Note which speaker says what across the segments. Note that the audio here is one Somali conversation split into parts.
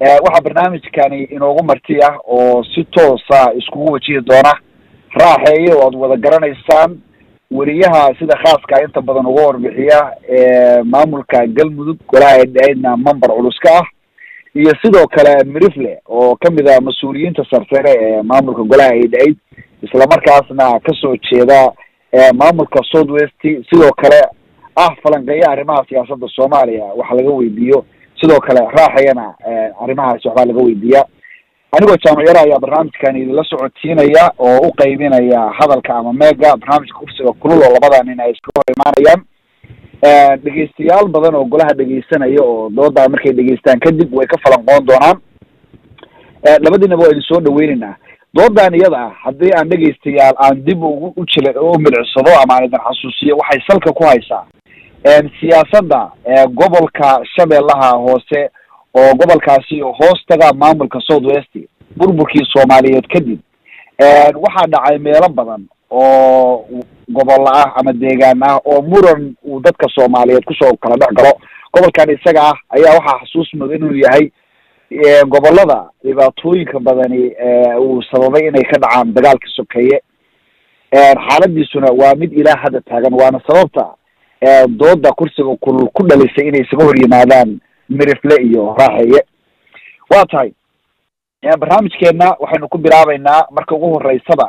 Speaker 1: waxaa barnaamijkani inoogu marti ah oo si toosa iskugu wajihi doona raaxeeye oo aad wada garanaysaan weriyaha sida khaaska inta badan uga warbixiya maamulka galmudug golaha eedna member culus ka ah iyo sidoo kale mirifle oo kamid ah mas-uuliyiinta sarsare ee maamulka golaha eid islamarkaasna kasoo jeeda maamulka south west sidoo kale ah falanqeeya arrimaha siyaasadda soomaaliya waxa laga weydiiyo sidoo kale raaxayana arrimahaasi waxbaa laga weydiiya anigoo jaamaciyara ayaa barnaamijkan idinla socodsiinaya oo u qaybinaya hadalka ama meega barnaamijka kursiga kulul oo labada nin ay iska hor imaanayaan dhegeystayaal badan oo golaha dhegeysanaya oo doodaa markay dhegeystaan kadib way ka falanqoon doonaan labadiinaba waa idin soo dhaweyneynaa doodan iyada ah haddii aan dhegeystayaal aan dib ugu ujil u milicsado ama aan idin xasuusiyo waxay salka ku haysaa siyaasadda gobolka shabeellaha hoose oo gobolkaasi hoos taga maamulka south west burburkii soomaaliyeed kadib waxaa dhacay meelo badan oo gobolla ah ama deegaan ah oo muran uu dadka soomaaliyeed kusoo kala dhex galo gobolkan isaga ah ayaa waxaa xasuus mudan inuu yahay gobolada dhibaatooyinka badani uu sababay inay ka dhacaan dagaalka sokeeye xaaladiisuna waa mid ilaa hadda taagan waana sababta dooda kursiga kulul ku dhalisay inay isaga hor yimaadaan mirifle iyo raaxeeye waa tahay barnaamijkeena waxaynu ku bilaabeynaa marka ugu horeysaba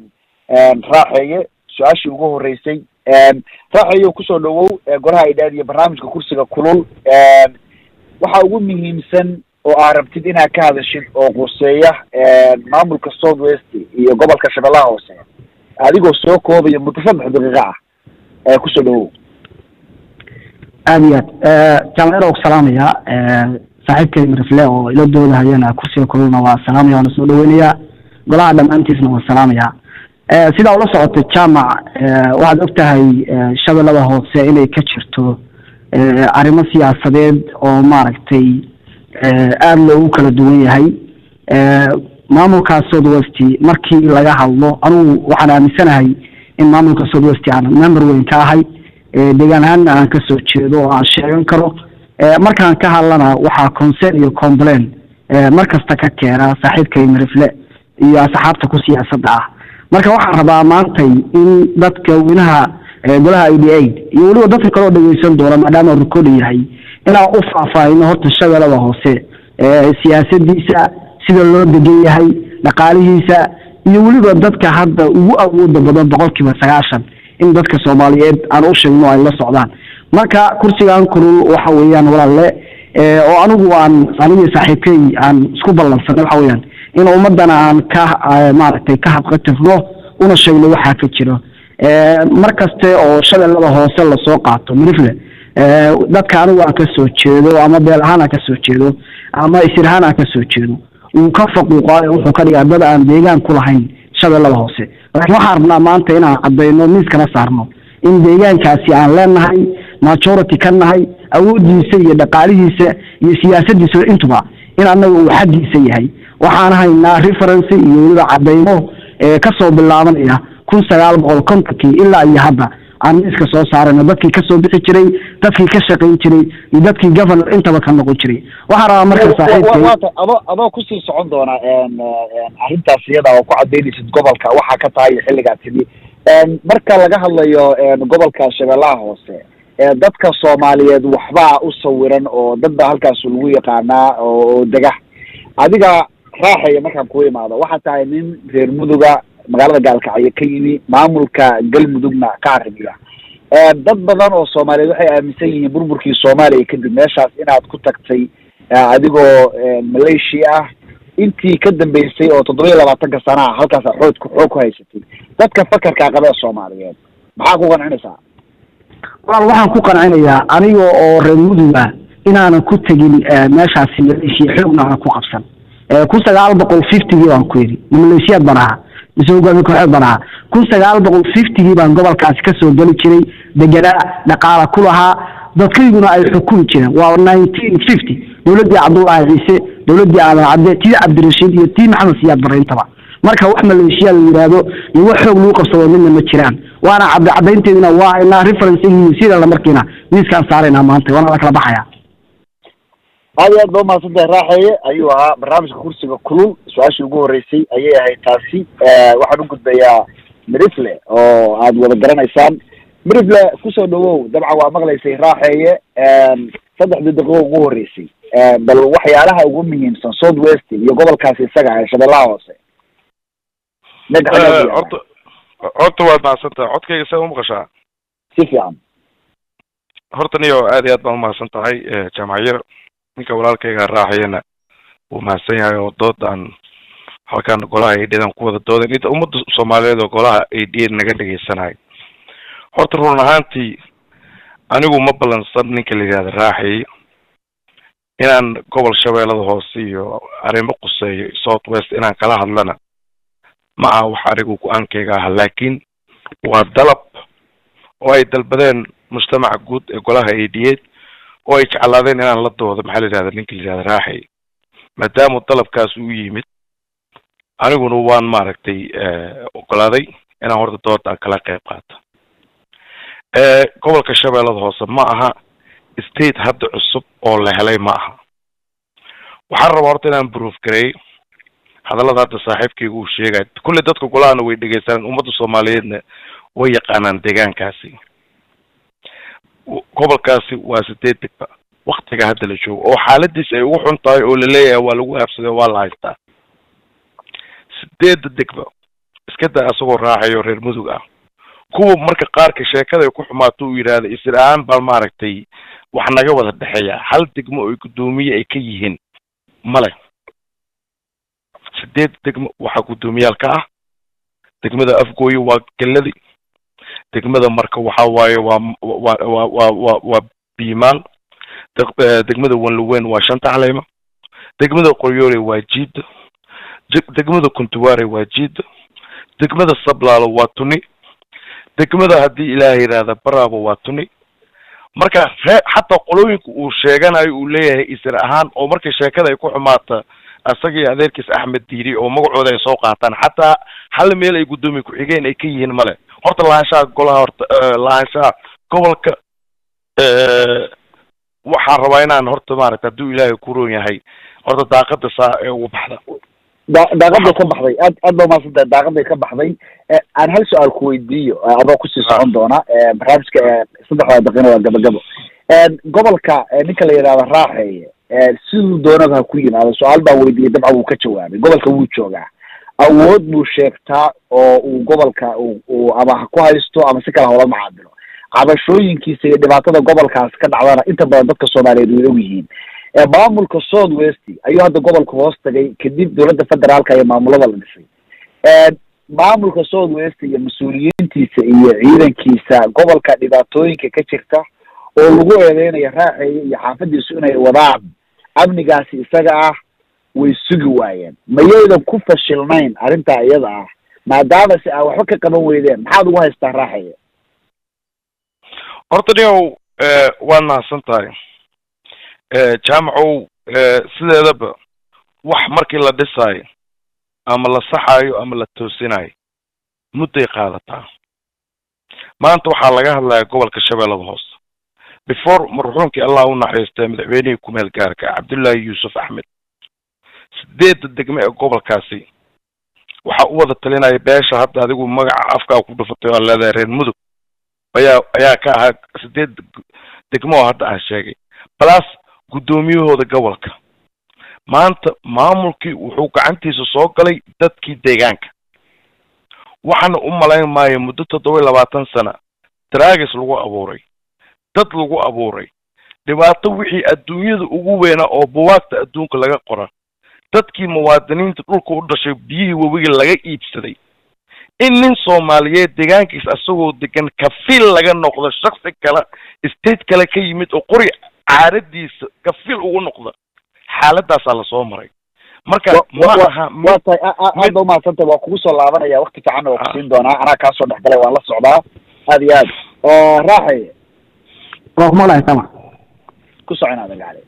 Speaker 1: raaxeeye su-aashii ugu horeysay raaxeeye kusoo dhawow golaha idhaad iyo barnaamijka kursiga kulul waxa ugu muhiimsan oo aa rabtid inaad ka hadashid oo quseeya maamulka south west iyo gobolka shabeellaha hoose adigoo soo koobaya muddo saddex daqiiqa ah kusoo dhawow
Speaker 2: aad iyo aad jaamacada ku salaamaya saaxiibkay mirifle oo ila doodahayana kursiga kululna waa salaamaya waana soo dhaweynayaa golaha dhammaantiisna waa salaamaya sidaa ula socotay jaamac waxaad og tahay shabeellada hoose inay ka jirto arrimo siyaasadeed oo maaragtay aada loogu kala duwan yahay maamulka south west markii laga hadlo anugu waxaan aaminsanahay in maamulka south west aan member weyn ka ahay deegaan ahaanna aan kasoo jeedo oo aan sheegan karo markaan ka hadlana waxaa concern iyo complain mar kasta ka keena saaxiibkay mirifle iyo asxaabta ku siyaasadda ah marka waxaan rabaa maantay in dadka weynaha golaha i d aid iyo weliba dadka kaleo dhegeysan doona maadaama record yahay inaan u faahfaahino horta shabeellada hoose siyaasadiisa sida loo degan yahay dhaqaalihiisa iyo weliba dadka hadda ugu awooda badan boqol kiiba sagaashan in dadka soomaaliyeed aan u sheegno ay la socdaan marka kursigan kulul waxa weeyaan walaalle oo anigu aan anigii saaxiibkey aan isku ballansanay waxa weeyaan in ummadana aan ka maaragtay ka hadqatifno una sheegno waxaa ka jiro mar kaste oo shabeellada hoose lasoo qaato mirifle dadka anigu aan kasoo jeedo ama beel ahaan aan kasoo jeedo ama isir ahaan aan kasoo jeedo uu ka faquuqaayo wuxuu ka dhigaa dad aan deegaan ku lahayn shabeellada hoose laakiin waxaan rabnaa maanta inaan caddayno miiskana saarno in deegaankaasi aan leenahay majority ka nahay awoodiisa iyo dhaqaalihiisa iyo siyaasadiisa intuba in annaga uu xaggiisa yahay waxaan haynaa referency iyo weliba caddaymo kasoo bilaabanaya kun sagaal boqol kontonkii ilaa iyo hadda aan miiska soo saarayno dadkii kasoo bixi jiray dadkii ka shaqayn jiray iyo dadkii governor intaba ka noqon jiray waxaan rabaa marka saaxiibkay
Speaker 1: adoo adoo kusii socon doona arrintaas iyada oo ku cadaynaysid gobolka waxaa ka tahay xilligaa timi marka laga hadlayo gobolka shabeellaha hoose dadka soomaaliyeed waxbaa u sawiran oo dad baa halkaas lagu yaqaanaa oo dega adiga raaxaya markaan ku imaado waxaa tahay nin reer muduga magaalada gaalkacyo ka yimi maamulka galmudugna ka arrimiya dad badan oo soomaaliyeed waxay aaminsan yihiin burburkii soomaaliya kadib meeshaas inaad ku tagtay adigoo malaysia ah intii ka dambeysay oo toddoba iyo labaatanka sana ah halkaasa xoog xoog ku haysatay dadka fakarkaa qaba ee soomaaliyeed maxaa ku qancinaysaa
Speaker 2: walaal waxaan ku qancinayaa aniga oo reer muduga inaanan ku tegin meeshaasi malaysia xoogna aanan ku qabsan kun sagaal boqol fiftygii baan ku yidhi malaysiyaad baan ahaa mise hogaami kooxeed baan ahaa kun sagaal boqol fiftygii baan gobolkaasi kasoo geli jiray deganaa dhaqaala ku lahaa dadkayguna ay xukumi jireen waa nineteen fifty dowladdii cabdullaahi ciise dowladdii aadan cabde tii cabdirashiid iyo tii maxamed siyaad barre intaba marka wax maleeshiya la yidhaahdo iyo wax xoog lagu qabsado midna ma jiraan waana cadda caddaynteedina waa inaa reference sida markiina miiskaan saaraynaa maanta waana la kala baxaya
Speaker 1: aad iyo aad ba umahadsantahay raaxeeye ayuu ahaa barnaamijka kursiga kulul su-aashii ugu horreysay ayay ahayd taasi waxaan u gudbayaa mirifle oo aad wada garanaysaan mirifle kusoo dhawow dabcan waa maqlaysay raaxeeye saddexdii daqiiqo ugu horreysay bal waxyaalaha ugu muhiimsan south west iyo gobolkaasi isaga ah shabeellaha hoose
Speaker 3: horta horta waad mahadsantahay codkayga see umaqashaa
Speaker 1: si fiican
Speaker 3: horta niyo aad iyo aad baan umahadsan tahay jaamacyar ninka walaalkayga raaxayana wuu mahadsan yahay oo doodan halkan golaha a d dan ku wada doodan inta ummadda soomaaliyeed oo golaha a d naga dhegaysanayo horta run ahaantii anigu ma ballansan ninka la yidhahda raaxay inaan gobol shabeellada hoose iyo arrimo quseeyo south west inaan kala hadlana ma aha wax anigu go-aankayga ah laakiin waa dalab oo ay dalbadeen mujtamaca guud ee golaha a d a oo ay jeclaadeen inaan la doodo maxaa la yidhahda ninka la yidhahda raaxay maadaama dalabkaas uu yimid aniguna waan maaragtay ogolaaday inaan horta dooda kala qayb qaato gobolka shabeellada hoose ma aha state hadda cusub oo la helay ma aha waxaan rabaa horta inaan proof gareey hadallada hadda saaxiibkayga uu sheegay kulley dadka golahana way dhegeysanaan ummadda soomaaliyeedna way yaqaanaan deegaankaasi gobolkaasi waa sideed degba waktiga hadda la joogo oo xaaladiis ay ugu xun tahay oo laleeyahay waa lagu aabsaday waa la haystaa sideedda degba iska daa asagoo raaxayo reer mudug ah kuwa marka qaarka sheekada ay ku xumaato uu yidhaahda isir ahaan baa maaragtay wax naga wada dhexeeya hal degmo oo guddoomiye ay ka yihiin male sideed degmo waxaa guddoomiyaal ka ah degmada afgooye waa geladi degmada marka waxa waaye waa wa wa wa wa waa biimaal degmada wanluweyn waa shanta caleema degmada qoryoole waa jiida degmada kuntuwaare waa jiida degmada sablaalo waa tuni degmada haddii ilaahay yidhaahda baraabo waa tuni marka ree xataa qolooyinka uu sheeganayo uu leeyahay isir ahaan oo marka sheekada ay ku xumaata asagii adeerkiis axmed diiri oo magacooda ay soo qaataan xataa hal meel ay guddoomiye ku-xigeen ay ka yihiin male horta lahaanshaha golaha horta lahaanshaha gobolka waxaan rabaa inaan horta maaragta hadduu ilaahay ku roon yahay horta daaqada saa ee ugu baxda
Speaker 1: da daaqaday ka baxday aad aad ba umahadsantahay daaqaday ka baxday aan hal su-aal ku weydiiyo adoo kusii socon doona barnaamijka saddexdaa daqiiqna waa gabagabo gobolka ninka la yidhahdo raaxeeye siduu doonaba ha ku yimaado su-aal baa weydiiyay dabcan wuu ka jawaabay gobolka wuu joogaa awood buu sheegtaa oo uu gobolka uu ama ha ku haysto ama si kale hawla macaamilo cabashooyinkiisa iyo dhibaatada gobolkaas ka dhacdana inta badan dadka soomaaliyeed way og yihiin maamulka south west ayuu hadda gobolka hoos tagay kadib dowladda federaalka iyo maamulada la dhisay maamulka south west iyo mas-uuliyiintiisa iyo ciidankiisa gobolka dhibaatooyinka ka jirta oo lagu eedeynayo raaxeeye iyo xaafadiisu inay wadaan amnigaasi isaga ah way sugi waayeen mayaydan ku fashilnayn arrintaa iyada ah maadaama si aa waxba ka qaban weydeen maxaad ugu haystaa raaxeeye
Speaker 3: horta niow waad mahadsan tahay jaamacow sideedaba wax markii la dhisaayo ama la saxaayo ama la toosinayo mudday qaadataa maanta waxaa laga hadlaya gobolka shabeellada hoose before marxuumkii allah u naxariistay madaxweynihii kumeel gaarka cabdullaahi yuusuf axmed sideedda degme ee gobolkaasi waxaa u wada talinaya beesha hadda adigu magaca afkaa ku dhufatay oo leedahay reer mudug ayaa ayaa ka ahaa sideed degmo oo hadda aan sheegay balas guddoomiyahooda gobolka maanta maamulkii wuxuu gacantiisa soo galay dadkii deegaanka waxaana u malayn maayo muddo toddoba iyo labaatan sana dragis lagu abuuray dad lagu abuuray dhibaato wixii adduunyada ugu weynaa oo buwaagta adduunka laga qora dadkii muwaadiniinta dhulka u dhashay biyihii webiga laga iibsaday in nin soomaaliyeed deegaankiis asagoo degan kafiil laga noqdo shaksi kale state kale ka yimid oo qori caaradiisa kafiil ugu noqda xaaladaasaa lasoo maray marka ma aha
Speaker 1: waa tahay aad ba umahadsantahay waa kugu soo laabanaya wakti fiicanna waa kusiin doonaa anaa kaa soo dhexgalay waan la socdaa aad iyo aad raaxay
Speaker 2: waa kumaqlahay tama
Speaker 1: ku socon adagaale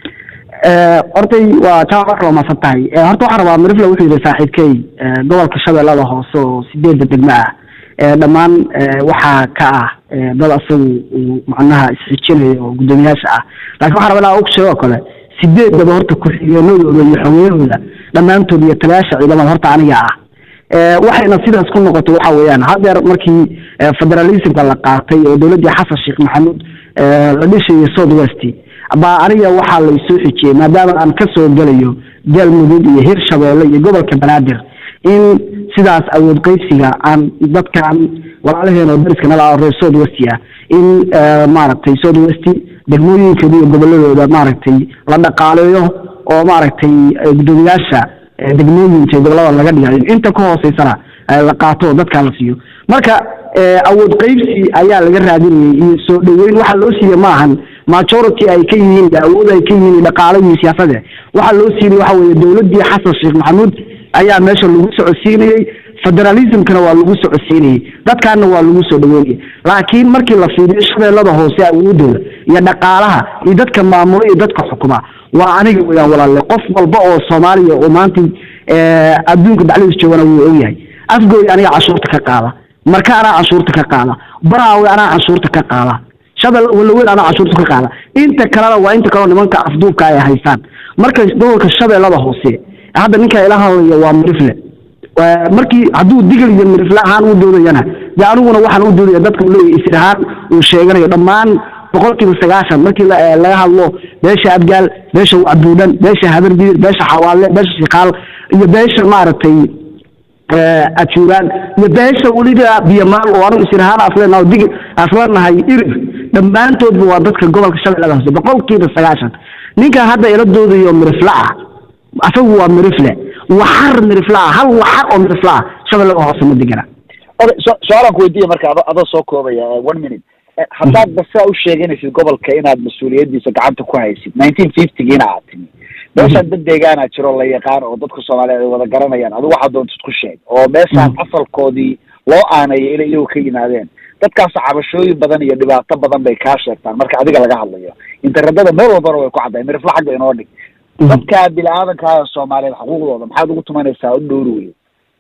Speaker 2: hortay waa jamac marka waa mahadsan tahay horta waxaan rabaa mirifla wuxuu yidhi saaxiibkey gobolka shabeellada hoose oo sideedda degmo ah dhammaan waxaa ka ah dad asagu uu macnaha isxijinayo oo guddoomiyaasha ah laakiin waxaan rabaa inaa og sheego oo kale sideedaba horta ku-xigeenadooda iyo xogeyahooda dhammaantood iyo taliyaasha ciidamada horta aniga ah waxayna sidaas ku noqotay waxa weeyaan hadeer markii federalismka la qaatay oo dowladdii xasan sheekh maxamuud la dhishayay south west baa aniga waxaa laysoo xijiyey maadaama aan ka soo gelayo galmudug iyo hirshabeelle iyo gobolka banaadir in sidaas awood qeybsiga aan dadkan walaalaheen oo dariska nala reer south west ah in maaragtay south west degmooyinkooda iyo goboladooda maaragtay la dhaqaaleeyo oo maaragtay guddoomiyaasha degmooyinka gobolada laga dhigayo inta ka hooseysana la qaato oo dadkaa la siiyo marka awood qeybsi ayaa laga raadinayay iyo soo dhaweyn waxaa loo siiye maahan majority ay ka yihiin awood ay ka yihiin dhaqaale iyo siyaasade waxaa loo siinay waxa weeye dowladdii xasan sheekh maxamuud ayaa meesha lagu socodsiinayey federalismkana waa lagu socodsiinayey dadkaana waa lagu soo dhaweynayay laakiin markii la fiiriyo shabeellada hoose awoodooda iyo dhaqaalaha iyo dadka maamula iyo dadka xukuma waa aniga weyaan walaalle qof walba oo soomaaliya oo maanta adduunka dhexdiis joogana wuu ogyahay afgooy aniga canshuurta ka qaada marka anaa canshuurta ka qaada baraawe anaa canshuurta ka qaada shabel walaweyn anaa canshuurta ka qaada inta kalena waa inta kaleo nimanka afduubka ay haystaan marka gobolka shabeellada hoose hadda ninka ila hadlaya waa mirifle markii hadduu digil iyo mirifle ahaan u doodayana dee aniguna waxaan u doodaya dadka leeyahy isir ahaan uu sheeganayo dhammaan boqolkiiba sagaashan markii laga hadlo beesha abgaal beesha wacbuudhan beesha habarbiir beesha xawaalle beesha shikaal iyo beesha maaragtay ajuuraan iyo beesha weliba biyamaal oo anigu isir ahaan asleenaha dig aslanahay irir dhammaantoodba waa dadka gobolka shabeellada hoose boqolkiiba sagaashan ninka hadda ila doodayo mirifle ah asagu waa mirifle waxar mirifle ah hal waxar oo mirifle ah shabeellada hoose ma degana
Speaker 1: okay so su-aalaan ku weydiiya marka ado adoo soo koobaya one minute haddaad basaa u sheeganaysid gobolka inaad mas-uuliyaddiisa gacanta ku haysid nineteen fiftygiina aad timi meeshaan dad deegaana jiro la yaqaan oo dadka soomaaliyeed ay wada garanayaan adigu waxaa doontid ku sheeg oo meeshaan asalkoodii loo aaneeyo inay iyagu ka yimaadeen dadkaas cabashooyin badan iyo dhibaato badan bay kaa sheegtaan marka adiga laga hadlayo internetada meel walbana way ku caddahay mirifla xagga inoo dhig dadka bini-aadankaa soomaaliyeed xuquuqdooda maxaad ugu tumanaysaa u dhowri wey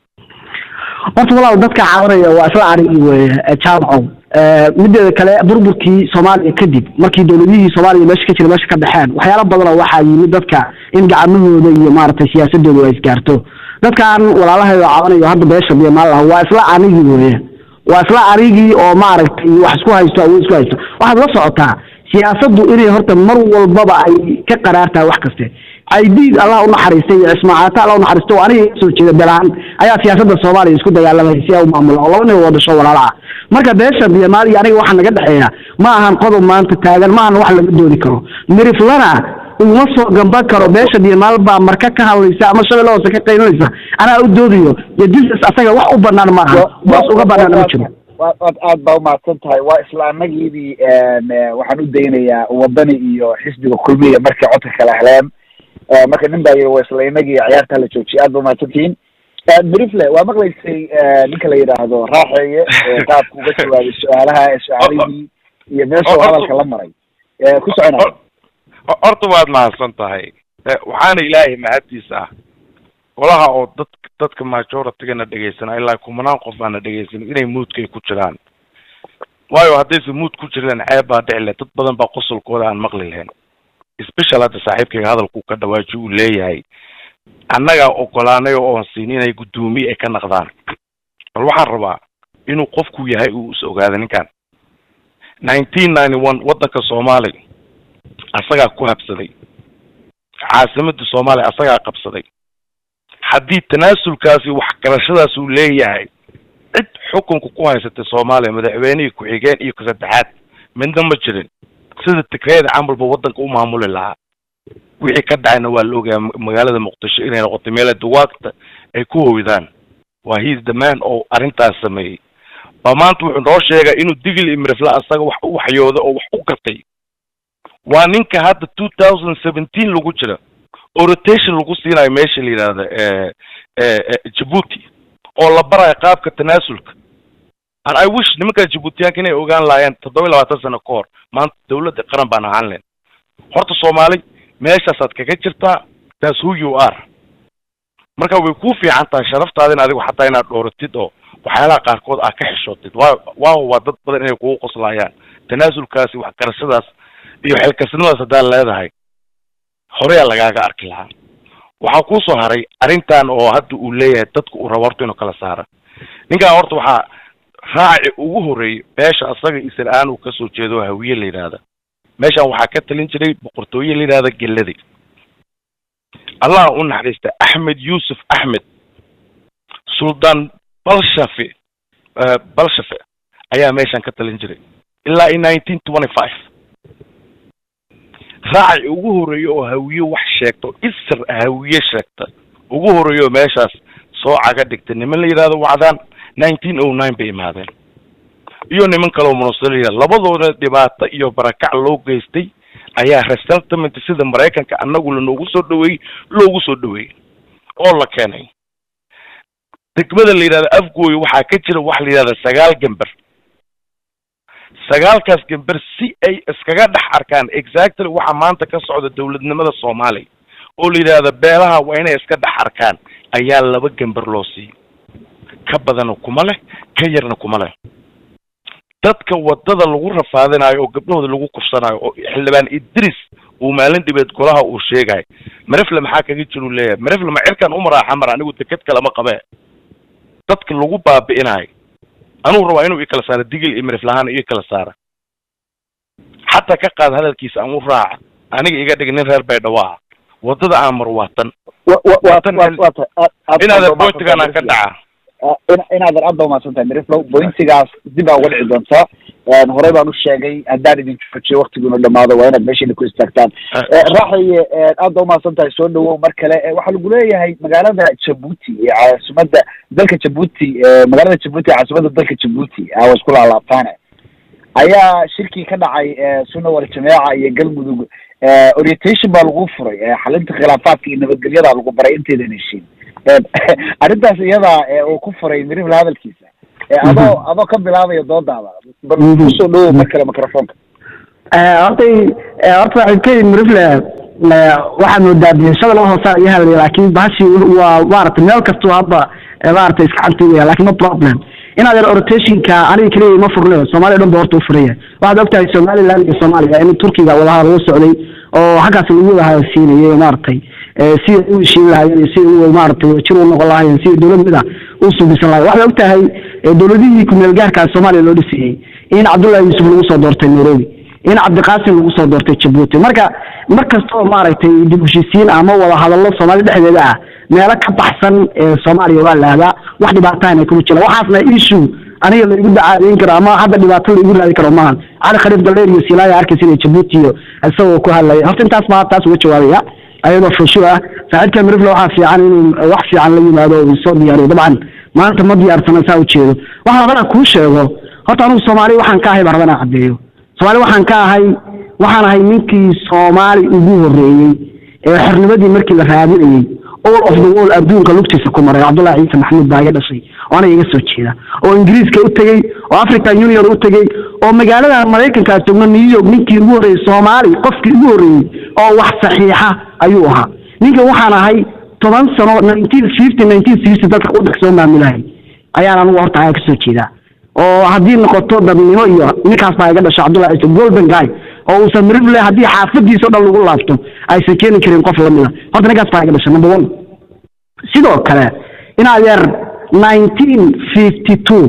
Speaker 2: horta walaal dadka caawinaya waa isla arigi weye jaamacow mideeda kale burburkii soomaaliya kadib markii dowladihii soomaaliya meesha ka jira meesha ka baxeen waxyaala badanoo waxaa yimid dadka in gacmahooda iyo maaragtay siyaasadooda ay isgaarto dadkan walaalahay oo caawinayo hadda beesha biyomaal ah waa isla anigii weye waa isla anigii oo maaragtay wax isku haysto awood isku haysto waxaad la socotaa siyaasaddu inay horta mar walbaba ay ka qaraar tahay wax kaste aidiid allah unaxariistay iyo cismaacata allah unaxariisto oo aniga soo jeeda belaan ayaa siyaasadda soomaaliya isku dagaalamaya si ay u maamula oo laba nin wada dhasho walaala ah marka beesha biyamaal iyo aniga waxaa naga dhexeeya ma ahan qodob maanta taagan ma ahan wax laga doodi karo miriflana uma soo gamban karo beesha biyamaal baa marka ka hadlaysa ama shabeelle hoose ka qaylinaysa anaa u doodayo iyo disas asaga wax u banaan ma aha boos uga banaan ma jiro
Speaker 1: waad aad baa umahadsan tahay waa isla anagiidii waxaan u daynayaa wadani iyo xisbiga kulmiya markay codka kala heleen marka nin baa yiri waa isla inagii ciyaarta la joojiyay aad ba umahadsantihiin mirifle waa maqlaysay ninka la yidhaahdo raaxeeye qaabka uga jawaabay su-aalaha su-aalihii iyo meeshuu hadalka la maray ku soconay
Speaker 3: horta waad mahadsan tahay waxaana ilaahay mahaddiisa ah golaha oo dad dadka majoritygana dhegaysana ilaa kumanaan qof aana dhegaysan inay muudkay ku jiraan waayo haddaysa muud ku jireen ceeb baa dhici leh dad badan baa qosolkooda aan maqli lahayn special hadda saaxiibkayga hadalku ka dhawaaji uu leeyahay annagaa ogolaanay oo oon siin inay guddoomiye ay ka naqdaan bal waxaan rabaa inuu qofku yahay uu is ogaada ninkan nineteen ninety one waddanka soomaaliya asagaa ku habsaday caasimadda soomaaliya asagaa qabsaday haddii tanaasulkaasi waxgarashadaas uu leeyahay cid xukunka ku haysatay soomaaliya madaxweynihii ku-xigeen iyo ka-saddexaad midna ma jirin sida tigreeda camalba waddanka u maamuli lahaa wixii ka dhacayna waa la ogayaa magaalada muqdisho inay noqotay meela duwaagta ay ku hoydaan waa hiis damaan oo arrintaas sameeyey baa maanta wuxuu noo sheegay inuu digil imrifla asaga wax u waxyooda oo wax u gatay waa ninka hadda two thousand seventeen lagu jira oo rotation lagu siinayo meesha la yidhahda djibuuti oo la barayo qaabka tanaasulka and i wish nimankaa djibuutiyaanka inay ogaan lahaayeen toddoba iyo labaatan sano ka hor maanta dawladda qaran baan ahaan leen horta soomaali meeshaasaad kaga jirtaa that's who you are marka way kuu fiican tahay sharaftaadina adigu xataa inaad dhooratid oo waxyaalaha qaarkood aad ka xishootid wa waaw waa dad badan inay kugu qoslaayaan tanaasulkaasi waxgarashadaas iyo xilkasnimadaas haddaad leedahay horeyaa lagaaga arki lahaa waxaa kuusoo haray arrintan oo hadda uu leeyahay dadka uu rabo horta inuu kala saara ninkan horta waxaa raaci ugu horeeyay beesha asaga isla-aan uu kasoo jeedo hawiye la yidhaahda meeshan waxaa ka talin jiray boqortooye la yidhahda geladi allah u naxariista axmed yuusuf axmed suldaan balshafe balshafe ayaa meeshan ka talin jiray ilaa i nineteen twenty five raaci ugu horeeya oo hawiye wax sheegto isir hawiye sheegta ugu horeeya oo meeshaas soo caga dhigta niman la yidhahdo wacdaan nineteen o nine bay imaadeen iyo niman kaleo munasalaya labadooda dhibaato iyo barakac loo geystay ayaa resettlement sida maraykanka annagu lanoogu soo dhaweeyey loogu soo dhaweeyey oo la keenay degmada la yidhahda afgooy waxaa ka jira waxa la yidhahda sagaal gember sagaalkaas gember si ay iskaga dhex arkaan exactly waxa maanta ka socda dowladnimada soomaaliya oo la yidhahda beelaha waa inay iska dhex arkaan ayaa laba gember loo siiyey ka badana kuma leh ka yarna kuma leh dadka wadada lagu rafaadinayo oo gabdhahooda lagu kufsanayo oo xildhibaan idris uu maalin dhibeed golaha uu sheegayo marefle maxaa kaga jiru leeyahay marefle ma cirkan umaraa xamar anigu deked kalama qabee dadka lagu baabi'inayo anuu rabaa inuu ikala saaro digil iyo maref lahaan iyo ikala saara xataa ka qaad hadalkiisa aan u raaca aniga iga dhig nin reer baydhawaa wadada aan mar waatan inaadan boytigan aan ka dhaca
Speaker 1: inaadan aad ba umahadsan tahay miriflow bointigaas dib aa uga dhici doontaa horey baan u sheegay haddaan idin joojiyo waktiguna dhamaado waa inaad meeshiina ku istaagtaan raaxaye aad ba umahadsan tahay soo dhawow mar kale waxaa lagu leeyahay magaalada jabuuti ee caasimada dalka jabuuti magaalada jabuuti ee caasimada dalka jabuuti waa isku laalaabtaane ayaa shirkii ka dhacay sunna wal jameeca iyo galmudug orientation baa lagu furay xalinta khilaafaadka iyo nabadgelyada lagu baray intaydan heshiin arrintaas iyada uu ku furay mirifle hadalkiisa adoo adoo ka bilaabaya doodaada bal kusoo dhawow mar kale microfonka
Speaker 2: hortay horta waxay mirifle waxaad moodaa bixishada laba hoosa iyo hadlaya laakiin bahashi waa maaragtay meel kastoo hadda maaragtay iska cantugaya lakin no problem inaad yar rotationka aniga keliya ma furnayo soomaaliya dhan ba horta u furaya waxaad ogtahay somaliland iyo soomaaliya in turkiga wadaha lagu socday oo xaggaas lagu wada siinayay maaragtay sida u heshiin lahaayeen iyo sida u maaragtay jir u noqon lahaayeen sida dowlad mid ah u subisan lahayen waxaad ogtahay dowladihii kumeel gaarkaa soomaaliya loo dhisayey in cabdullahi yuusuf lagu soo doortay nairobi in cabdiqaasim lagu soo doortay jabuuti marka mar kastoo maaragtay dib heshiisiin ama wada hadallo soomaali dhexdeeda ah meelo ka baxsan soomaaliya waa la ahdaa wax dhibaatahan ay kuma jiraan waxaasna issue aniga laigu dacaadeyn karo ama hadda dhibaato laigu raadi karo maahan cali khaliif galleer iyo silaaya arkaysa inay jabuuti iyo isagoo ku hadlaya horta intaas baa taas uga jawaabaya ayadoo fushu ah saaxiibka mirifle waxaa fiican inuu wax fiican la yimaado uu soo diyaariyo dabcan maanta ma diyaarsana saa ujeedo waxaan rabana kuu sheego horta anigu soomaali waxaan ka ahay baan rabana caddeeyo soomaali waxaan ka ahay waxaan ahay ninkii soomaali ugu horreeyey ee xornimadii markii la raadinayey all of the world adduunka lugtiisa ku maray cabdullahi ciise maxamuud baa iga dhashay oo aniga iga soo jeeda oo ingiriiska u tegey oo african union u tegey oo magaalada maraykanka joogno new york ninkii ugu horreeyey soomaali qofkii ugu horreeyey oo wax saxiixa ayuu ahaa ninkan waxaan ahay toban sano nineteen fifty nineteen sixty dadka waddanka soo maamulahay ayaan anigu horta ayaa kasoo jeedaa oo haddii noqoto dadnimo iyo ninkaas baa iga dhashay cabdullahi ciise golden guy oo uusan mirifle haddii xaafadiisa o dhan lagu laabto aysan keeni karin qof lamida horta ninkaas baa iga dhashay number one sidoo kale in adeer nineteen fifty two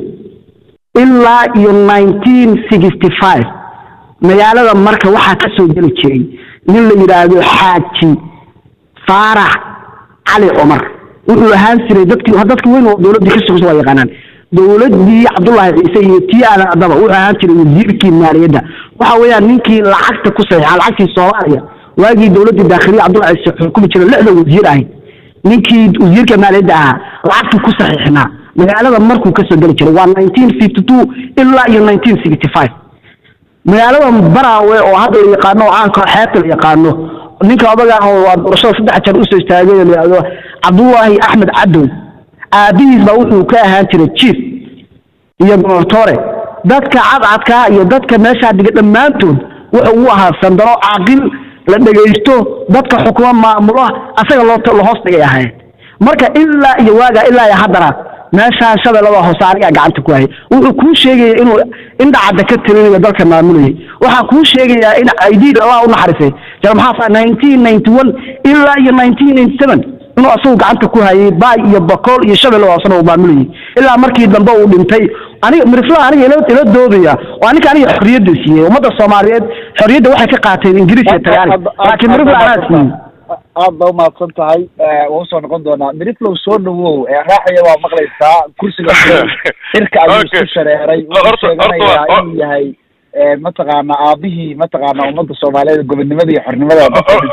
Speaker 2: ilaa iyo nineteen sixty five magaalada marka waxaa ka soo geli jiray nin la yidhaahdo xaaji faarax cali cumar wuxuu ahaan jiray dadkii dadka weyn oo dowladdii ka shaqeysa waa yaqaanaan dowladdii cabdullaahi ciise iyo tii aadan adaba wuxuu ahaan jiray wasiirkii maaliyadda waxa weeyaan ninkii lacagta ku saxiixa lacagtii soomaaliya waagii dowladdii daakhiliya cabdullahi ciise xukumi jiray lixda wasiir ahayd ninkii wasiirka maaliyadda ahaa lacagtuu ku saxiixnaa magaalada markuu kasoo geli jiray waa nineteen fifty two ilaa iyo nineteen sixty five magaalada baraawe oo hadda la yaqaano oo caanka xeebta la yaqaano ninka odaga ah oo doorashada saddex jeer usoo istaagay la yidhahdo cabdullaahi axmed cadow aabihiis baa wuxuu ka ahaan jiray chief iyo gonortore dadka cadcadkaa iyo dadka meeshaa dhiga dhammaantood wuxuu u ahaa sandaro caaqil la dhegaysto dadka xukuma maamulo asaga loo la hoos dhigay ahayd marka ilaa iyo waagaa ilaa iyo haddana meeshaa shabeellada hoose anigaa gacanta ku hayay wuxuu kuu sheegaya inuu indhacadda ka tirinayo dalka maamulayay waxaa kuu sheegayaa in aidiid allah u naxarisay jara maxaa nineteen ninety one ilaa iyo nineteen ninety seven inuu asagu gacanta ku hayay baay iyo bakool iyo shabelle oo asana uu maamulayay ilaa markii dambe uu dhintay aniga mirifla aniga ila ila doodaya oo aninka aniga xorriyadda siiyey ummadda soomaaliyeed xorriyadda waxay ka qaateen ingiriis iyo talyaani laakiin mirifla anaa siiyey
Speaker 1: aad ba umahadsan tahay waan usoo noqon doonaa miriflow soo dhawow raaxaya waa maqlaysaa kursiga xirka ayuu isku shareeray wuxuu sheeganayaa inuu yahay mataqaana aabihii mataqaana ummadda soomaaliyeed gobonnimada iyo xornimada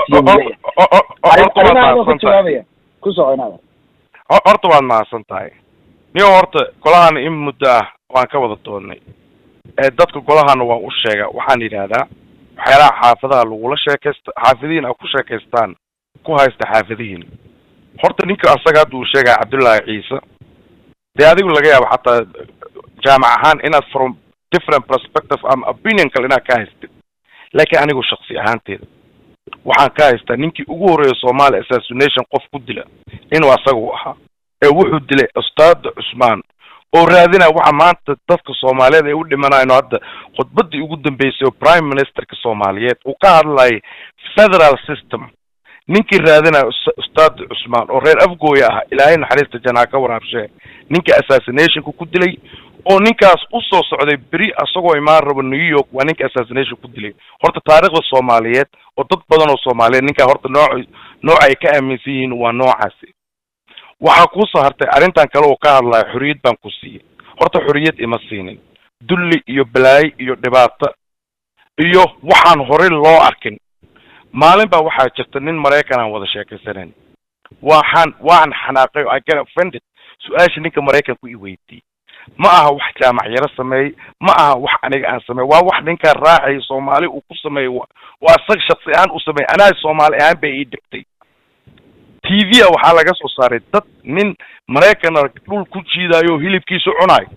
Speaker 1: dadkasiiya ku jawaabaya ku soco inaada
Speaker 3: horta waad mahadsan tahay niyo horta golahana in muddo ah waan ka wada doonnay dadka golahana waan u sheega waxaan yidhaahdaa waxyaalaha xaafadaha lagula sheekaysta xaafadihiin a ku sheekaystaan ku haysta xaafadihiin horta ninka asaga hadda uu sheegaya cabdullaahi ciise dee adigu laga yaabo xataa jaamac ahaan inaad from different perspective ama opinion kale inaad ka haystid laakiin anigu shaksi ahaanteeda waxaan ka haystaa ninkii ugu horreeya somalia assassination qof ku dila inuu asaga u ahaa ee wuxuu dilay ustaada cusmaan oo raadinaya waxa maanta dadka soomaaliyeed ay u dhimanayno hadda khudbadii ugu dambeysay oo prime ministerka soomaaliyeed uu ka hadlayay federal system ninkii raadinaya ustaad cusmaan oo reer afgooya ah ilaahay naxariista janaa ka waraabshee ninka assassinationka ku dilay oo ninkaas usoo socday beri asagoo imaan rabo new york waa ninka assassination ku dilay horta taariikhda soomaaliyeed oo dad badan oo soomaaliyeed ninkaa horta nooc nooc ay ka aaminsan yihiin waa noocaasi waxaa kuusoo hartay arrintan kale oo ka hadlaya xorriyad baan ku siiyey horta xorriyad ima siinin dulli iyo balaayo iyo dhibaato iyo waxaan horey loo arkin maalin baa waxaa jirta nin maraykan aan wada sheekaysanayn waxaan waan xanaaqay o i get offended su-aasha ninka maraykanku i weydiiyey ma aha wax jaamac yaro sameeyey ma aha wax aniga aan sameey waa wax ninkaa raacaya soomaali uu ku sameeyey waa isaga shaksi ahaan u sameeyey anaa soomaali ahaan bay ii dhigtay t v a waxaa laga soo saaray dad nin maraykana dhul ku jiidaayo oo hilibkiisa cunaay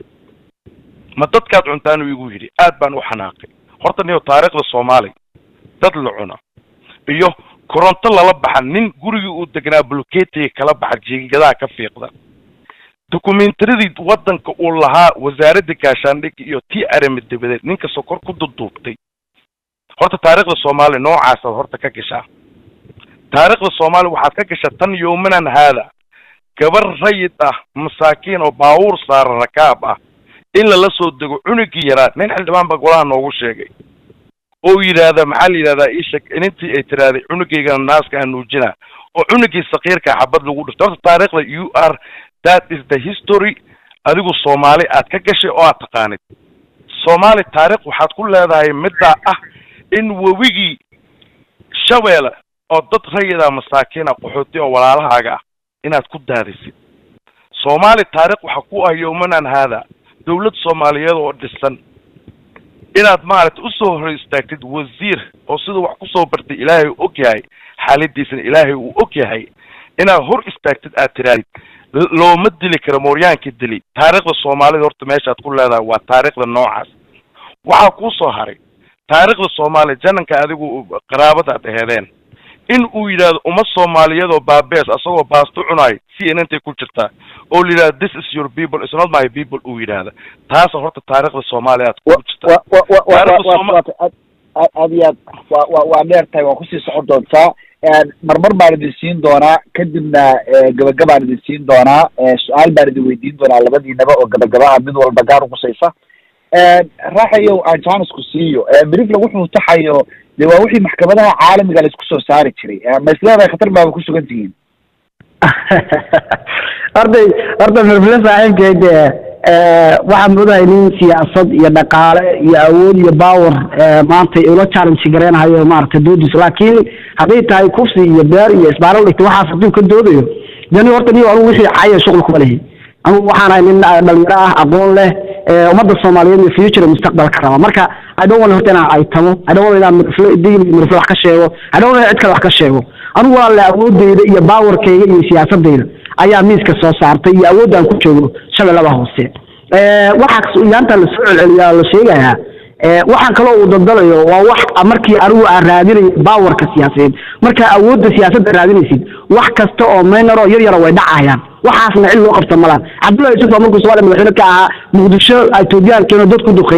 Speaker 3: ma dadkaad cuntaan uu igu yidhi aad baan u xanaaqay horta niyo taariikhda soomaaliya dad la cuna iyo koronto lala baxa nin gurigii uu degnaa buluketiga kala baxa jiingadaha ka fiiqda documentariadii waddanka uu lahaa wasaaradda gaashaandhigga iyo tii arami dabadeed ninka sokor ku duduubtay horta taariikhda soomaaliya noocaasaad horta ka gashaa taariikhda soomaaliya waxaad ka gashaa tan yowmanan haada gabar rayid ah masaakiin oo baawuur saara rakaab ah in lala soo dego cunugii yaraa nin xildhibaan baa golaha noogu sheegay oo yidhaahda maxaa la yidhahdaa ishak inintii ay tiraahday cunugaygana naaska aan nuujina oo cunugii sakiirka xabad lagu dhifto horta taariikhda u r that is the history adigu soomaali aad ka gashay oo aad taqaanid soomaali taarikh waxaad ku leedahay middaa ah in webigii shabeelle oo dad rayida masaakiina qaxooti oo walaalahaaga ah inaad ku daadisid soomaali taarikh waxa ku ah yowmanan haada dawlad soomaaliyeed oo dhisan inaad maaragtay usoo hor istaagtid wasiir oo siduu wax kusoo bartay ilaahay uu og yahay xaaladiisana ilaahay uu og yahay inaad hor istaagtid aad tiraadid looma dili karo mooryaankii dili taariikhda soomaalida horta meeshaad ku leedahay waa taariikhda noocaas waxaa kuusoo haray taariikhda soomaaliya jananka adigu qaraabadaad aheedeen in uu yidhaahdo uma soomaaliyeed oo baabees asagoo baasto cunaayo c n n tay ku jirtaa oo la yidhahdo this is your people it's not my people uu yidhaahda taasa horta taariikhda soomaaliya aad ku jirtaa
Speaker 1: aad iyo aad wa wa waa dheer tahay waa kusii socon doontaa marmar baan idin siin doonaa kadibna gabagabaan idin siin doonaa su-aal baan idin weydiin doonaa labadiinaba oo gabagabaha mid walba gaar uqusaysa raaxayow aan jaanisku siiyo brifla wuxuu taxayo de waa wixii maxkamadaha caalamiga la isku soo saari jiray ma isleedahay khatar baaba ku sugan tihiin
Speaker 2: horday horta mirfile saaxiibkeed waxaa moodahay nin siyaasad iyo dhaqaale iyo awood iyo power maanta ula challenge gareynahayo maaragtay doodiisa laakiin hadday tahay kufsi iyo beer iyo isbaaral dhigta waxaas hadduu ka doodayo dani horta niyo anugu wixii caya shuqul kuma lehi anugu waxaan ahay nin dhalinyaro ah aqoon leh ummadda soomaaliyeed iyo future mustaqbal ka raba marka i don't want horta inaan aytamo i don't want inaan mirfle digil mirfle wax ka sheego i don't want inaan cid kale wax ka sheego anigu waa le awoodeyda iyo powerkayga iyo siyaasadeyda ayaa miiska soo saartay iyo awoodda aan ku joogo shabeellada hoose waxaa yaanta lasoo celceliyaa la sheegayaa waxaan kaloo uu daldalayo waa wax markii anigu aan raadinayo bawarka siyaasadeed markaa awoodda siyaasadda raadinaysid wax kasta oo maynaro yar yara way dhacayaan waxaasna cid loo qabta malaan cabdullahi yusuf baa markuu soomaaliya madaxweyne ka ahaa muqdisho etoobiyaan keeno dad ku duqeynayay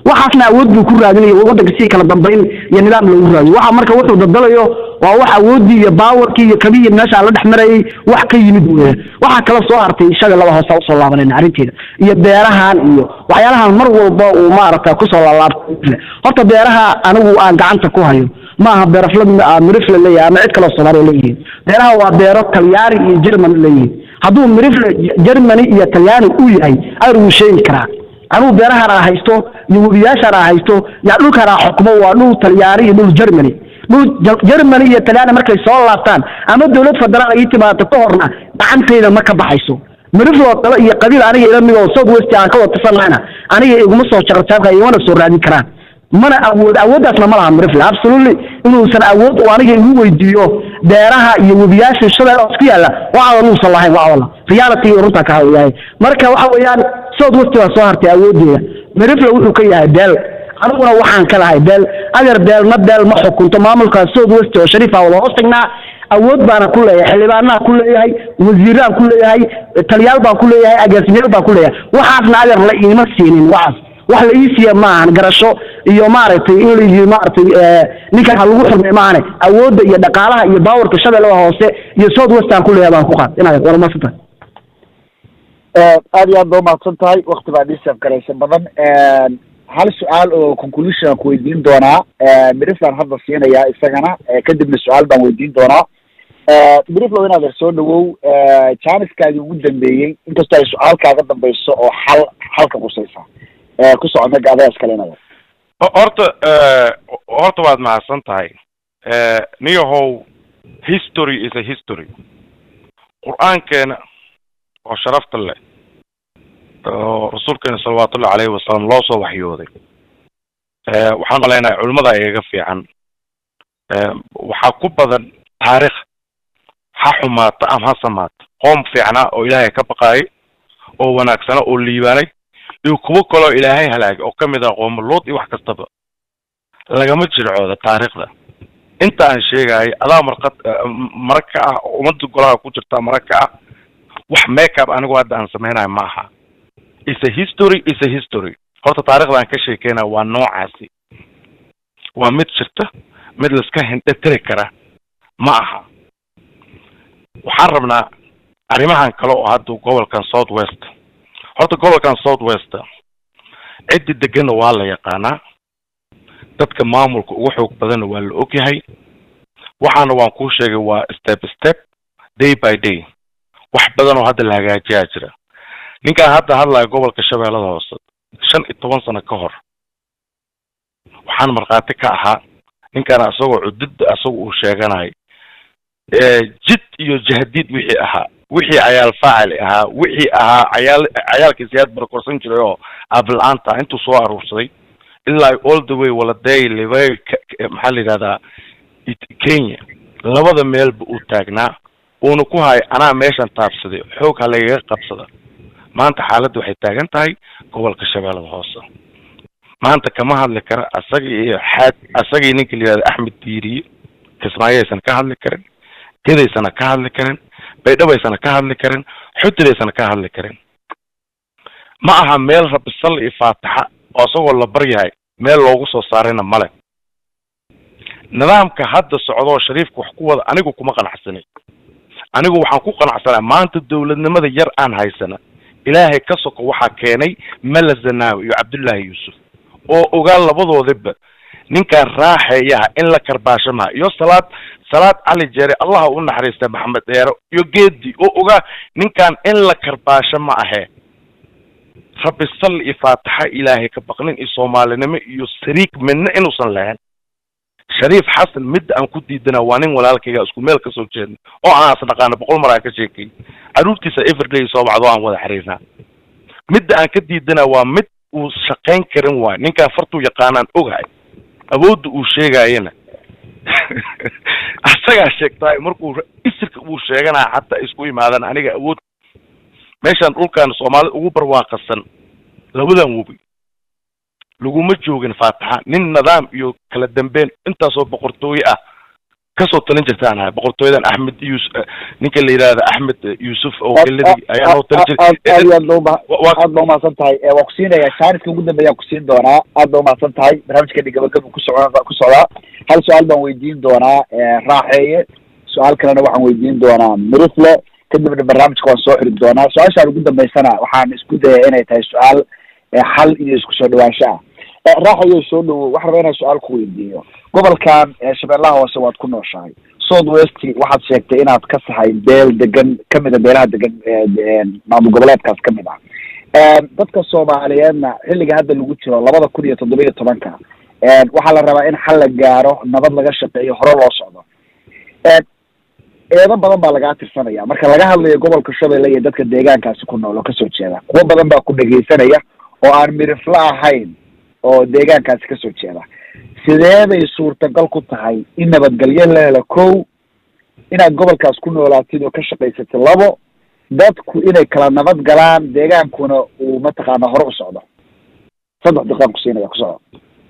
Speaker 2: waxaasna awood buu ku raadinaya waddanka si kala dambayn iyo nidaam loogu raadiyo waxa marka wuxuu dadalayo waa wax awooddii iyo baawarkii iyo kabihii meesha la dhex marayay wax ka yimid weeye waxaa kala soo hartay isaga laba hoosa usoo laabanayna arrinteeda iyo beerahan iyo waxyaalahan mar walba uu maaragta kusoo laalaabtay horta beeraha anigu aan gacanta ku hayo maaha beerafla mirifle leeyahay ama cid kaloo soomaaliya leeyihiin beeraha waa beero talyaani iyo germany leeyihiin hadduu mirifle germany iyo talyaani u yahay ayr wuu sheegi karaa anugu beerahan aan haysto iyo webiyaashaan aan haysto yaa dhulkaan aan xukumo waa dhul talyaani iyo dhul germany dhul germany iyo talyaani markay soo laabtaan ama dowlad federaal ii timaado ka horna gacantayda ma ka baxayso mirifloo dalo iyo qabiil aniga ila mid oo south west aan ka wada tisanahayna aniga iguma soo jarataabka igumana soo raadin karaan mana awood awooddaasna ma laha mirifle absolutely inuusan awood uu aniga igu weydiiyo beeraha iyo webiyaasha shabeel oo isku yaalla waxaada nuusan lahayn waa walla reality runtaa ka hayahay marka waxa weeyaan south west baa soo hartay awooddeeda mirifle wuxuu ka yahay beel aniguna waxaan ka lahay beel adeer beelna beel ma xukunto maamulka south west oo shariifa wada hoos tagnaa awood baana ku leeyahay xildhibaanaan ku leeyahay wasiiraan ku leeyahay taliyaal baan ku leeyahay agaasimayaal baan ku leeyahay waxaasna adeer la iima siinin waxaas wax la ii siiya maahan garasho iyo maaragtay in la yii maaragtay ninkan ha lagu xurmay maahane awoodda iyo dhaqaalaha iyo baawarka shabeellada hoose iyo south west aan ku leeyahay baan ku qaad inaad war maasanta
Speaker 1: aad iyo aad ba umahadsan tahay wakti baa dhiisaf garaysa badan hal su-aal oo conclusion aan ku weydiin doonaa miriflan hadda siinayaa isagana kadibna su-aal baan weydiin doonaa miriflow inaad er soo dhawow janiskaadii ugu dambeeyey inkastoo ay su-aal kaaga dambayso oo xal xalka qusaysa ku socod naga adaas kale inaad
Speaker 3: horta horta waad mahadsan tahay niyahow history is a history qur-aankeena oo sharafta leh oo rasuulkeena salawaatullahi caleyhi wasalam loo soo waxyooday waxaan malaynaha culimmada igaga fiican waxaa ku badan taarikh ha xumaata ama ha samaata qoom fiicnaa oo ilaahay ka baqaayay oo wanaagsana oo liibaanay iyo kuwo kaloo ilaahay halaagay oo kamid ah qooma lood iyo wax kastaba lagama jircooda taariikhda inta aan sheegayo adaa marqad marag ka ah oo ummadda golaha ku jirta marag ka ah wax makeup anigu hadda aan samaynayo ma aha is a history is a history horta taarikhda aan ka sheekeynaya waa noocaasi waa mid jirta mid laiska hindhetiri kara ma aha waxaan rabnaa arrimahan kale oo hadda gobolkan south west horta gobolkan south west ciddi deganna waa la yaqaanaa dadka maamulka ugu xoog badanna waa la ogyahay waxaana waan kuu sheegay waa step step day by day wax badan oo hadda la hagaajiyaa jira ninkaan hadda hadlaya gobolka shabeellada hoose shan iyo toban sano ka hor waxaan markhaati ka ahaa ninkaan isagoo cududda isaga uu sheeganayo jid iyo jahdiid wixii ahaa wixii cayaal faacili ahaa wixii ahaa cayaal cayaalkii siyaad barakorsan jiray oo aabla-aanta intuu soo aruursaday ilaa all the way waladay libay maxaa la yidhahdaa kenya labada meelba uu taagnaa uuna ku hayo anaa meeshan taabsaday xoog ha lagaga qabsada maanta xaaladda waxay taagan tahay gobolka shabeellada hoose maanta kama hadli kara asagii iyo xaad asagii ninka la yihahda axmed diiriye kismaayaysan ka hadli karin gedaysana ka hadli karin baydhabaysana ka hadli karin xudidaysana ka hadli karin ma aha meel rabisal iyo faataxa oo isagoo la baryahay meel loogu soo saarayna male nidaamka hadda socdoo shariifka wax ku wada anigu kuma qanacsanay anigu waxaan ku qanacsanaa maanta dowladnimada yar aan haysana ilaahay ka soko waxaa keenay mala zanaawi iyo cabdullaahi yuusuf oo ogaa labadoodiba ninkaan raaxeeyaha in la karbaasho maha iyo salaad salaad cali jeere allaha u naxariista maxamed dheero iyo geedi oo ogaa ninkaan in la karbaasho ma ahee rabbi sal iyo faataxa ilaahay ka baqnin iyo soomaalinimo iyo sariig midna inuusan lahayn shariif xasan midda aan ku diidana waa nin walaalkayga isku meel kasoo jeedna oo aan as dhaqaano boqol mar aan ka sheekay caruurtiisa everday soo bacdo aan wada xiriirnaa midda aan ka diidana waa mid uu shaqayn karin waayo ninkaan fartuu yaqaanaan ogahay awoodda uu sheegaayana asagaa sheegtaay markuu isirka uu sheeganaya xataa isku imaadaan aniga awood meeshaan dhulkan soomaalida ugu barwaaqasan labadan webi laguma joogin faataxa nin nidaam iyo kala dambeyn intaasoo boqortooye ah kasoo talin jirtaan ahay boqortooyadan axmed yus ninka la yidhahda axmed yuusuf oo geladii ayaa noo talin
Speaker 1: aad
Speaker 3: jiray
Speaker 1: aad iyo aad ba uma aad ba umahadsan tahay waa ku siinayaa jaaniska ugu dambeeyaan ku siin doonaa aad ba umahadsan tahay barnaamijkeeni gabagaba ku soco ku socdaa hal su-aal baan weydiin doonaa raaxeeye su-aal kalena waxaan weydiin doonaa mirifle kadibna barnaamijka waan soo xiri doonaa su-aashaan ugu dambeysana waxaan isku dayaya inay tahay su-aal xal iyo isku soo dhawaansho ah raaxayo soo dhawo waxaan rabaa inaan su-aal ku weydiiyo gobolkan shabeellaha hoose waad ku nooshahay south west waxaad sheegtay inaad ka sahay beel degan kamid a beelaha degan maamul goboleedkaas kamid ah dadka soomaaliyeedna xilliga hadda lagu jiro labada kun iyo toddoba iyo tobanka waxaa la rabaa in xal la gaaro nabad laga shaqeeyo hore loo socdo eedo badan baa lagaa tirsanaya marka laga hadlayo gobolka shabeelle iyo dadka deegaankaasi ku nool oo kasoo jeeda kuwo badan baa ku dhegeysanaya oo aan mirifla ahayn oo deegaankaasi kasoo jeeda sidee bay suurtagal ku tahay in nabadgelyo la helo kow inaad gobolkaas ku noolaatid oo ka shaqaysatid labo dadku inay kala nabad galaan deegaankuna uu mataqaana hore u socdo saddex daqiiqaan ku siinaya ku soco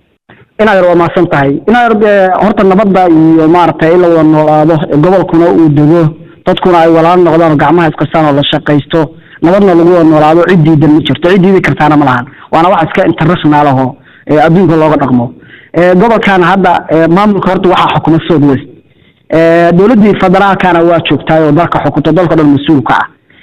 Speaker 2: inaad yar waa mahadsan tahay inaad yar horta nabadda iyo maaragtay in la wada noolaado gobolkuna uu dego dadkuna ay walaalo noqdaan oo gacmaha iskastaan oo la shaqaysto nabadna lagu wada noolaado cid diidan ma jirto cid diidi kartaana ma lahan waana wax iska international aho adduunka looga dhaqmo gobolkan hadda maamulka horta waxaa xukuma south west dowladdii federaalkana waa joogtaay oo dalka xukunto dalka dhan mas-uulka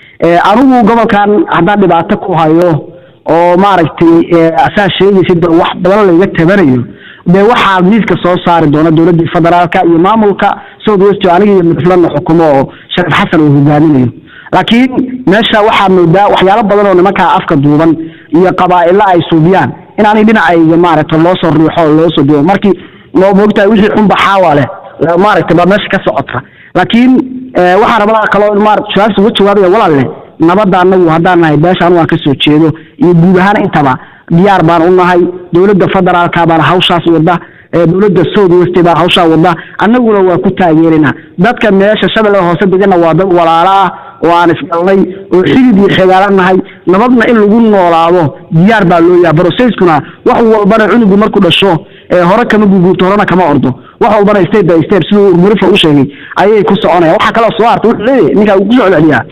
Speaker 2: ah anigu gobolkan haddaan dhibaato ku hayo oo maaragtay asaa sheegaysid wax badan layga tabanayo dee waxaa miiska soo saari doona dowladdii federaalka iyo maamulka south west oo aniga iyo midflana xukumo oo shariif xasan uu hogaaminayo laakiin meesha waxaa moodaa waxyaalo badan oo nimankaa afka duuban iyo qabaa'ilo ay suubiyaan in aanay dhinacayga maaragta loo soo riixo oo loo soo duwo markii loo moogtahay wixii xunba xaawa leh maaragtay baa meesha ka socota laakiin waxaan rabaa kaloo maarata su-aasha uga jawaabaya walaalle nabadda anagu haddaan nahay beesha anu aan kasoo jeedo iyo guud ahaan intaba diyaar baan u nahay dowladda federaalka baana hawshaas wada dowladda south west baa hawshaa wada annaguna waa ku taageerina dadka meesha shabeelle hoose degana waa dad walaalo ah oo aan isdhalnay oo xidid iyo xegaala nahay nabadna in lagu noolaado diyaar baa loo yaha broceskuna wax walbana cunugu markuu dhasho hore kama guguurto horena kama ordo wax walbana step by step siduu murifa u sheegay ayay ku soconayaan waxaa kaloo soo harta wuxuu leeyahay ninkaa uu kusoo celceliyaa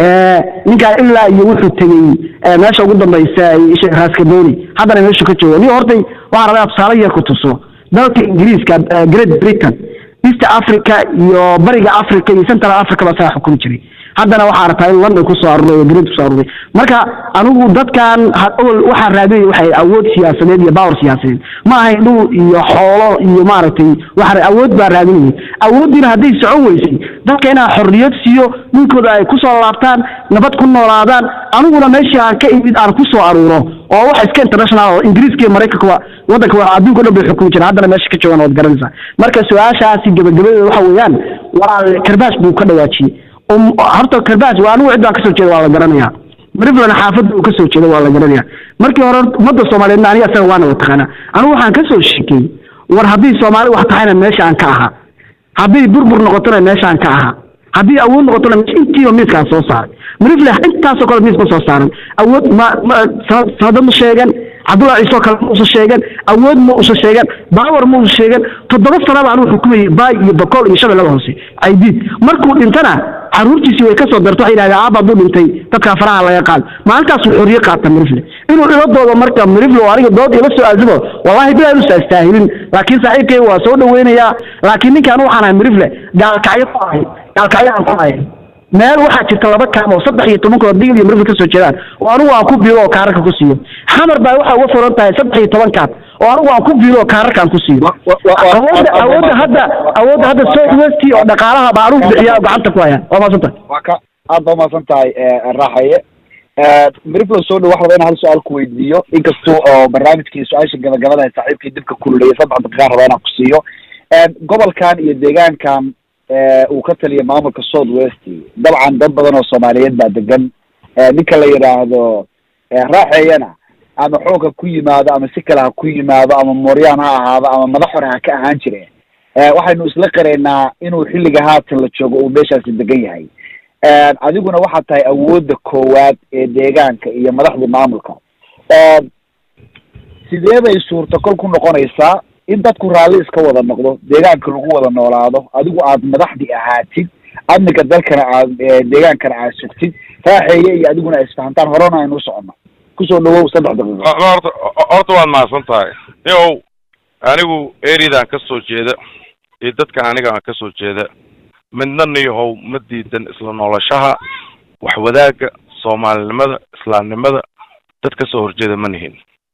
Speaker 2: ninkaan ilaa iyo wuxuu tegey meesha ugu dambaysa raaskaboni haddana meeshu ka jooga ni hortay waxaan rabaa tusaale yar ku tuso dalka ingiriiska great britain east africa iyo bariga africa iyo central africa baa saga xukumi jiray haddana waxaa rabtaa in london kusoo aruray great kusoo aruray marka anigu dadkan awal waxaa raadinaya waxay awood siyaasadeed iyo power siyaasadeed ma ahayn dhul iyo xoolo iyo maaragtay waxa awood baa raadinayay awooddiina hadday socon weysay dadka inaan xorriyad siiyo dhulkooda ay kusoo laabtaan nabad ku noolaadaan aniguna meeshii aan ka imid aan kusoo aruuro oo wax iska international oo ingiriiska iyo maraykanka waddanka waa adduunka o dhan bay xukumi jireen haddana meesha ka joogaan waad garanaysaa marka su-aashaasi gabagabadeeda waxa weeyaan walaal karbaash buu ka dhawaajiyey horta karbaash waa anigu ciddaan kasoo jeeda waa la garanayaa mariflan xaafadda uu kasoo jeeda waa la garanaya markii hore ummadda soomaaliyeedna aniga asaga waana wataqaana anigu waxaan kasoo sheekey war haddii soomaali wax tahayna meesha aan ka ahaa haddii burbur noqotona meesha aan ka ahaa haddii awood noqotona meesha intiiba miiskaan soo saaray marifle intaasoo kale miis ma soo saaran awood ma ma sanado ma sheegan cabdullahi ciisoo kale ma usa sheegan awood ma usa sheegan baawar ma usa sheegan toddoba sanaba anuu xukumayay baay iyo bakool iyo shabeellada hoose caydiid markuu dhintana caruurtiisii way kasoo darto waxay yidhahdeen aaba hadduu dhintay dadkaa faraha laga qaado maalintaasuu xorriye qaata mirifle inuu iladooda marka mirifle oo aniga dood ila soo aasimo wallahi bilaa inuusa astaahilin laakiin saaxiibkay waa soo dhaweynayaa laakiin ninkaan waxaan ahay mirifle gaalkacyo ku ahay gaalkacyo aan ku ahay meel waxaa jirta laba kaam oo saddex iyo toban kood digil iyo mirifle kasoo jeedaan oo anigu aan ku biilo oo kaararka ku siiyo xamar baa waxaa uga furan tahay saddex iyo toban kaad oo anigu aan ku biilo oo kaararka aan ku siiyo awoodda awoodda hadda awoodda hadda south west oo dhaqaalaha baa anigu bixiya oo gacanta ku haya waa maadsan tahay
Speaker 1: waa ka aad baa umahadsan tahay raaxaye miriflo soo dhow wax raba in hal su-aal ku weydiiyo inkasta oo barnaamijkii su-aasha gabagabada saaxiibkii dibka kululaya saddex daqiiqaan rabaa inaan ku siiyo gobolkan iyo deegaankan uu ka taliya maamulka south west dabcan dad badan oo soomaaliyeed baa degan ninka la yidhaahdo raaxeeyana ama xoog ha ku yimaado ama si kale ha ku yimaado ama mooryaan ha ahaado ama madax hore ha ka ahaan jire waxaynu isla qiraynaa inuu xilliga haatan la joogo uu meeshaasi degan yahay adiguna waxaad tahay awoodda koowaad ee deegaanka iyo madaxda maamulka sidee bay suurtagal ku noqonaysaa in dadku raalli iska wada noqdo deegaanka lagu wada noolaado adigu aad madaxdii ahaatid amniga dalkana aad deegaankana aad sugtid raaxeeye iyo adiguna isfahantaan horena aynu u socono kusoo dhawow saddex daqiiqo
Speaker 3: horta horta waad mahadsan tahay yow anigu eridan ka soo jeeda iyo dadka aniga aan ka soo jeeda midna niyahow ma diidan isla noolashaha wax wadaagga soomaalinimada islaamnimada dad ka soo horjeeda ma nihin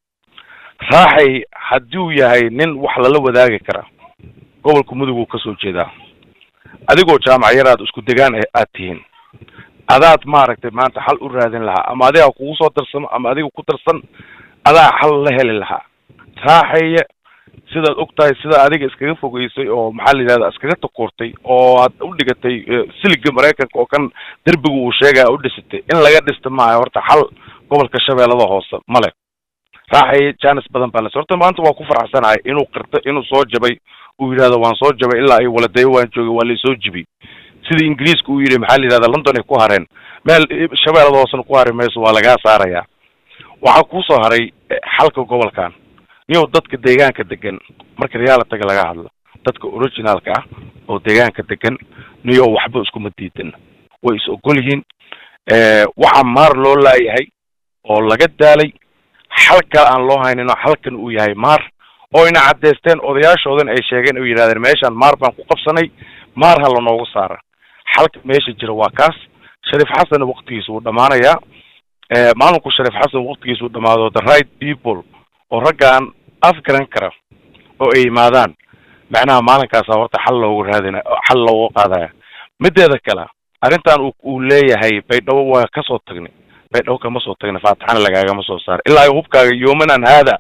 Speaker 3: raaxay haddii uu yahay nin wax lala wadaagi kara gobolka muduguu ka soo jeedaa adigoo jaamac yar aad isku degaan aad tihiin adaad maaragtay maanta xal u raadin lahaa ama adigaa kugu soo darsamo ama adiga ku darsan adaa xal la heli lahaa raaxaya sidaad og tahay sida adiga iskaga fogeysay oo maxaa la yidhahda iskaga takoortay oo aad u dhigatay siliga maraykanka oo kan derbiga uu sheegaya u dhisatay in laga dhista maayo horta xal gobolka shabeellada hoose male raaxaya janis badan baa las horta maanta waa ku faraxsanahay inuu qirto inuu soo jabay uu yidhahdo waan soo jabay ilaa ay waladeyo waan joogay waa laysoo jibiyey sidii ingiriiska uu yidhi maxaa la yidhahda london ay ku hareen meel shabeellada hoosena ku hari mayso waa lagaa saarayaa waxaa kuusoo haray xalka gobolkan niyow dadka deegaanka degan marka realitaga laga hadlo dadka originalka ah oo deegaanka degan niyow waxba iskuma diidan way is ogol yihiin waxaa maar loo laayahay oo laga daalay xal kale aan loo haynin oo xalkan uu yahay maar oo ina caddaysteen odayaashoodan ay sheegeen oo yidhahdeen meeshaan maar baan ku qabsanay maar ha lanoogu saara xalka meesha jira waa kaas shariif xasan waktigiisa wuu dhamaanayaa maalinku shariif xasan waktigiisa uu dhamaado the right people oo raggaan afgaran kara oo ay yimaadaan macnaha maalinkaasa horta xal loogu raadina xal loogu qaadaya mideeda kale arrintan u uu leeyahay baydhabo waa kasoo tagnay baydhabo kama soo tagnay faatixana lagaagama soo saaray ilaa hubkaaga yoomanan haada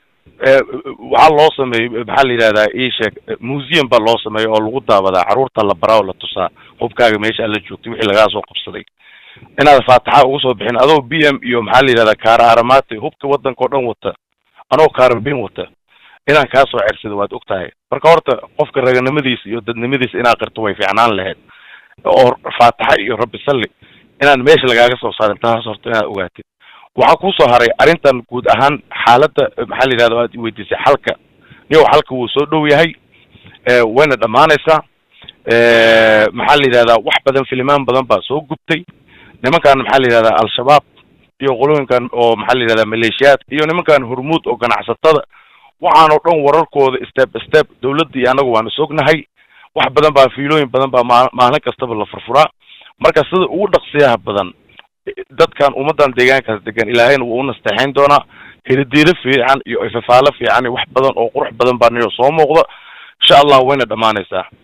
Speaker 3: waxaa loo sameeyey maxaa la yidhahdaa ii sheeg museum baa loo sameeyey oo lagu daawadaa carruurta la baraa oo la tusaa hubkaaga meesha aad la joogtay wixii lagaa soo qabsaday inaad faataxa ugu soo bixin adoo b m iyo maxaa la yidhahdaa kaara aramati hubka waddanka oo dhan wata anoo kaarabin wata inaan kaa soo cersado waad og tahay marka horta qofka raganimadiisa iyo dadnimadiisa inaad qirto way fiicnaan lahayd oo faataxa iyo rabbi salli inaan meesha lagaaga soo saarin taas horta inaad ogaatid waxaa kuusoo haray arrintan guud ahaan xaaladda maxaa la yidhahda aad weydiisay xalka niyow xalka wuu soo dhow yahay wayna dhammaanaysaa maxaa la yidhahdaa wax badan filimaan badan baa soo gubtay nimankan maxaa la yidhahdaa al-shabaab iyo qolooyinkan oo maxaa la yidhahdaa maleeshiyaad iyo nimankan hormuud oo ganacsatada waxaan oo dhan wararkooda step step dawladda iyo annagu waan is ognahay wax badan baa fiilooyin badan baa maa maalin kastaba la furfuraa marka sida ugu dhaqsiyaha badan dadkan ummadan deegaankaas degan ilaahayna wuu u nasteexayn doonaa helidiilo fiican iyo ifafaalo fiican iyo wax badan oo qurux badan baa niyo soo muuqda insha allah wayna dhammaanaysaa